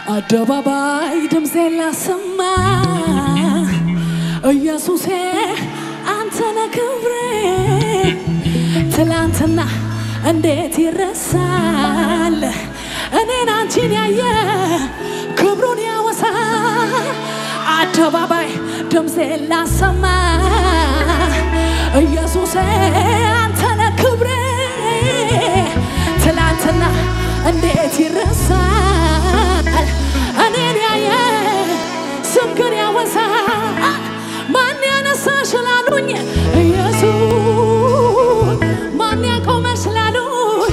አደባባይ ድምፄን ላሰማ ኢየሱሴ አንተነ ክብሬ ትላንትና እንዴት ይረሳል እኔን አንቺን ያየ ክብሩን ያወሳ አደባባይ ድምፄን ላሰማ ኢየሱሴ አንተነ ክብሬ ትላንትና እንዴት ይረሳል እኔን ያየ ስምክን ያወሳ ማን ያነሳሽ ላሉኝ ኢየሱስ ማን ያቆመሽ ላሉኝ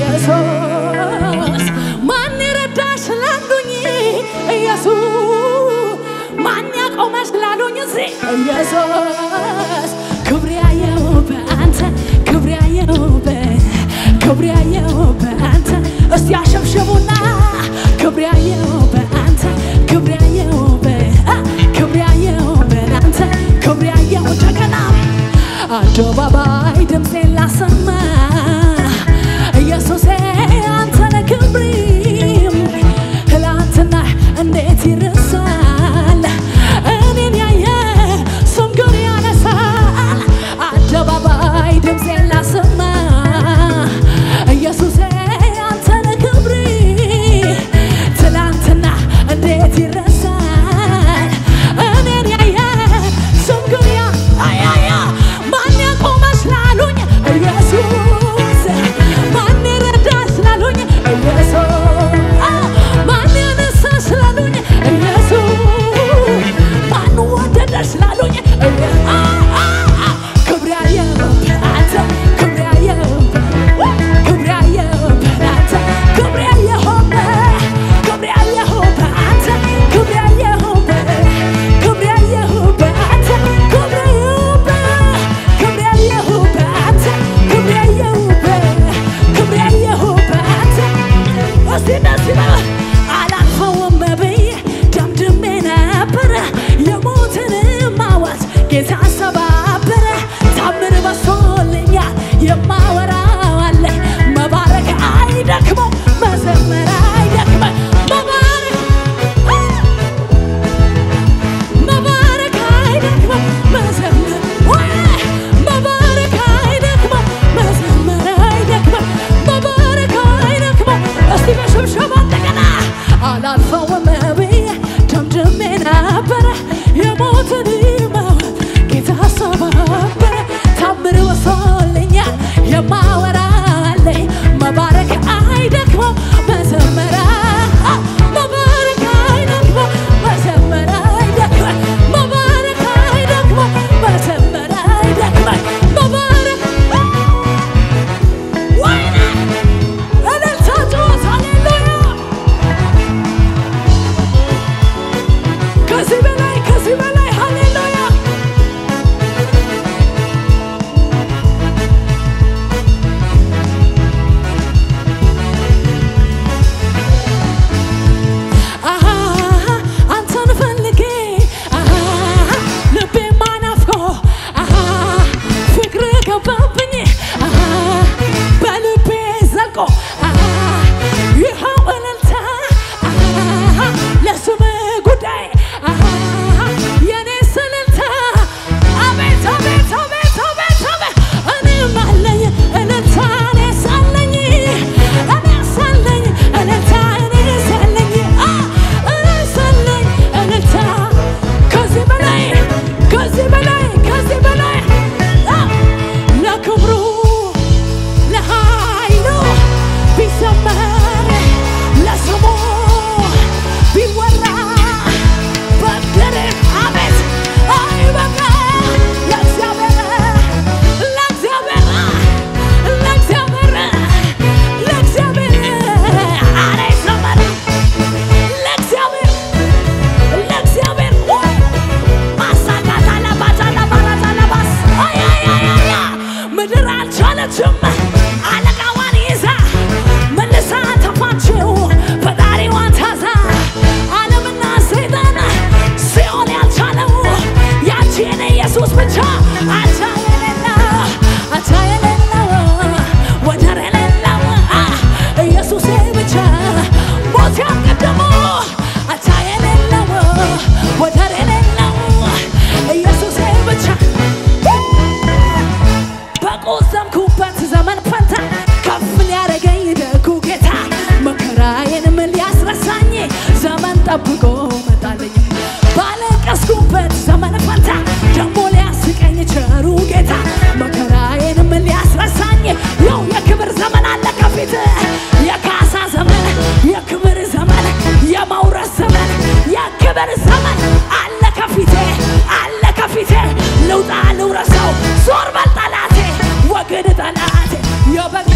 ኢየሱስ ማን የረዳሽ ላሉኝ ኢየሱስ ማን ያቆመሽ ላሉኝ እዚህ ኢየሱስ ክብር ያየው በአንተ ክብር ያየው ክብር ያየው በአንተ እስቲ አሸብሽቡና ክብር ያየው በአንተ ክብር ያየው ክብር ያየው በአንተ ክብር ያየው ጀገና አደባባይ ድምፄን ላሰማ ኢየሱሴ አንተነ ክብሪ ትላንትና እንዴት ይረሳል እኔን ያየ ስም ግን ያነሳል አደባባይ ድምፄን ላሰማ ኢየሱሴ አንተነ ክብሪ ትላንትና እንዴት ይረሳል እኔን ያየ ስም ግን ያ አያያ ማን ያቆመሽ ላሉኝ ኢየሱስ ማን የረዳሽ ላሉኝ ኢየሱስ ማን ያነሳሽ ላሉኝ ኢየሱስ ማን ወደደሽ ላሉኝ ክብር ያየሁብህ አንተ ክብር ያየሁብህ ክብር ያየሁብህ አንተ ክብር ያየሁብህ ክብር ያየሁብህ አንተ ክብር ያየሁብህ ክብር ያየሁብህ አንተ ክብር ያየሁብህ ክብር ያየሁብህ አንተ ክብር ያየሁብህ ክብር ያየሁብህ አንተ እስቲ ደስ ይበል አላልፈውም ብዬ ደምድሜ ነበረ የሞትን ማዋት ጌታ ሰባበረ ታምር በሶልኛል የማወራው አለ መባረክ አይደክመው መዘመር አይደክመው መባረክ መባረክ አይደክመው መዘመር ወይ መባረክ አይደክመው መዘመር አይደክመው መባረክ አይደክመው እስቲ በሽብሸባ እንደገና አላልፈውም ብዬ ደምድሜ ነበረ የሞትን መውት ጌታ ሰባበረ ታምር ወሶልኛል የማወራለኝ መባረክ አይደክመው መዘመር መባረክ አይደክመው መዘመር አይደክመው መባረክ አይደክመው መዘመር አይደክመው መባረክ ወይኔ እልልታ ጩኸት ሃሌሉያ ከዚህ በላይ ከዚህ በላይ ሃሌሉያ የክብር ዘመን አለ ከፊቴ አለ ከፊቴ ልውጣ ልውረሰው ዞር በል ጠላቴ ወግድ ጠላቴ የበቀ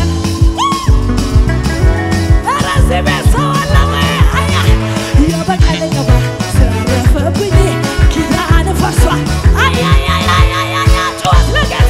ኧረ እዚህ ቤት ሰው አለ ወይ? አያ የበቀለ ቅባ ስላለፈብኝ ኪዳን ፈርሷል። አያያያያያያ ጩኸት ለጌታ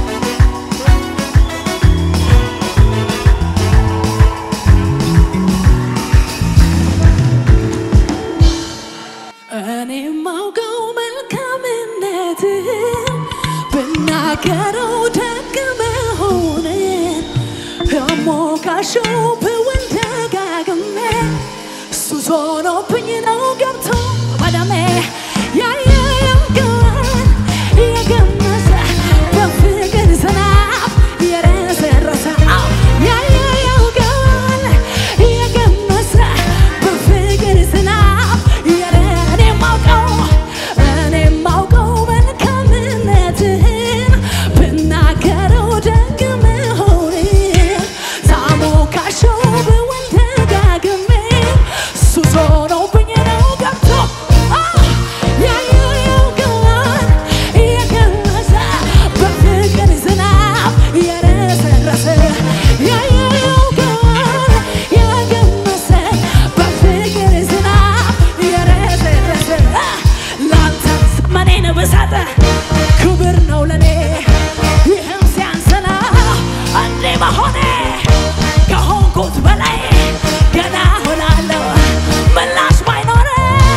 እኔ ማውቀው መልካምነትህን ብናገረው ደግ መሆንን አሞካሸው ብውል ደጋግሜ ሱስ ሆኖብኝ ነው ገብቶ በደሜ ያየ ያውቀዋል የገመሰ በፍቅር ዝናብ የረሰረሰ አዎ፣ ያየ ያውቀዋል የገመሰ በፍቅር ዝናብ የረ እኔ ማውቀው እኔ ማውቀው መልካምነትህን ብናገረው ደግ መሆንን ሳሞካሸው ብውል ደጋግሜ ሱስ ሆኖብኝ ነው ገብቶ አ ያየ ያውቀዋል የገመሰ በፍቅር ዝናብ የረሰረሰ ያየ ያውቀዋል የገመሰ በፍቅር ዝናብ የረሰረሰ ላንተ ዘመኔን ብሰጥ ክብር ነው ለኔ ይህም ሲያንስ ነው እንዴ መሆኔ ከሆንኩት በላይ ገና ሆናለሁ ምላሽ ባይኖረ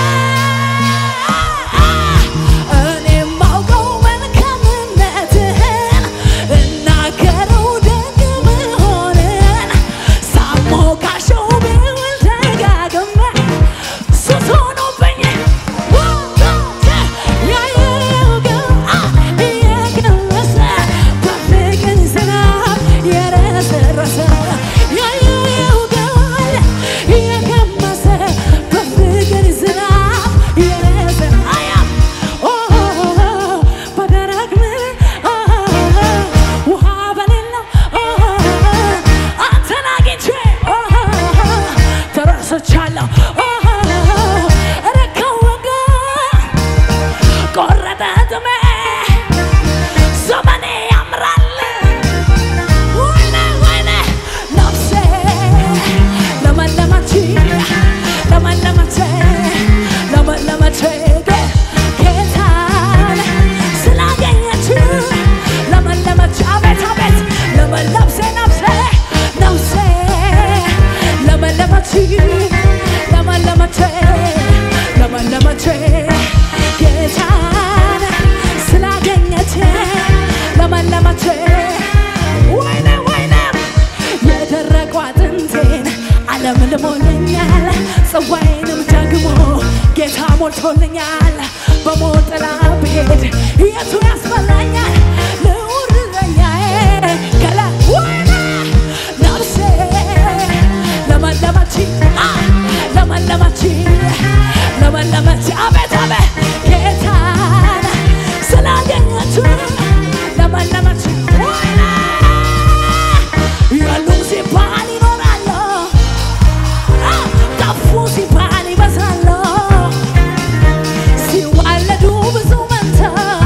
እኔ ማውቀው መልካምነትህን እናገረው ደግ መሆንን ሳሞካሸው ብውል ደጋግሜ ሱስ ሆኖብኝ ወጣት ያየው የቀመሰ በፍቅር ዝናብ የረሰረሰ ያየው ቃል የቀመሰ በፍቅር ዝናብ የረሰ አያ በደረቅ ምድር ውሃ በሌለው አንተን አግኝቼ ተረስቻለሁ ረካው ወጋ ቆረጠ ጥሜ ዘመኔ ያምራል ወይኔ ወይኔ ነፍሴ ለመለመች ለመለመች ለመለመች ጌታን ስላገኘች ለመለመች አቤት አቤት ለመለብሴ ነፍሴ ነፍሴ ለመለመች ለመለመች ለመለመች ጌታን ስላገኘች ለመለመች ወይኔ ወይኔ የደረቁ አጥንቴን ዓለም ልሞልኛል ጽዋዬንም ደግሞ ጌታ ሞልቶልኛል በሞት ጥላ ብሄድ የቱ ያስፈራኛል ልዑል እረኛዬ ከላ ወይኔ ነፍሴ ለመለመች አ ለመለመች ለመለመች አቤት አቤት ጌታን ስላገኘች ለመለመች ወይኔ ያሉም ሲባል ይኖራሉ አ ጠፉ ሲባል ይበዛሉ ሲዋለዱ ብዙ መንታ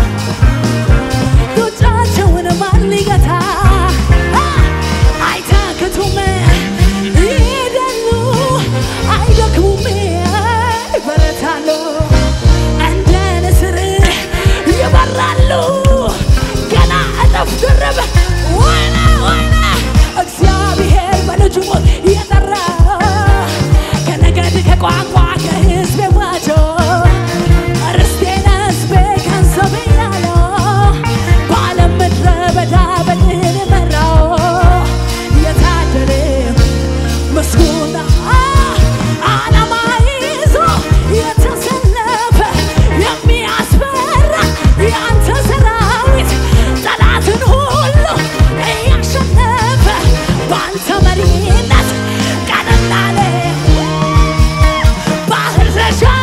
ጡጫቸውን ማን ሊገታ አ አይታክቱም ይሄዳሉ አይደክሙም ይበረታሉ እንደ ንስር ይበራሉ ገና እጥፍ ድርብ ወይኔ ወይኔ እግዚአብሔር በልጁ ሞት የጠራ ከነገድ ከቋንቋ ከሕዝብ ዋጆ ርስቴን ሕዝቤ ገንዘብ ያለው በዓለም ምድረ በዳ በድል መራው የታደለ ምስጉን ዓላማ ይዞ የተሰለፈ የሚያስፈራ የአንተ ሰራዊት ጠላትን ሁሉ እያሸነፈ በአንተ መሪነት ቀንና ሌሊት ባህር ተሻ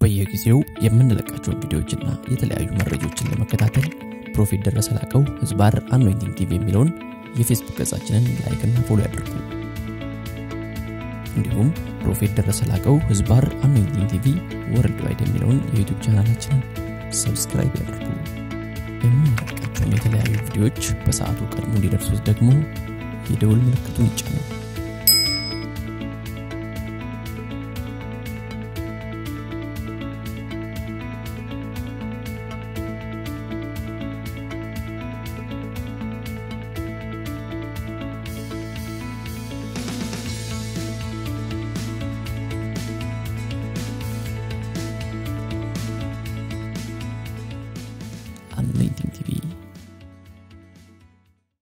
በየጊዜው የምንለቃቸውን ቪዲዮዎችና የተለያዩ መረጃዎችን ለመከታተል ፕሮፌት ደረሰ ላቀው ህዝባር አኖይንቲንግ ቲቪ የሚለውን የፌስቡክ ገጻችንን ላይክና ፎሎ ያድርጉ። እንዲሁም ፕሮፌት ደረሰ ላቀው ህዝባር አኖይንቲንግ ቲቪ ወርልድ ዋይድ የሚለውን የዩቱብ ቻናላችንን ሰብስክራይብ ያድርጉ። የምንለቃቸውን የተለያዩ ቪዲዮዎች በሰዓቱ ቀድሞ እንዲደርሱት ደግሞ የደውል ምልክቱን ይጫኑ።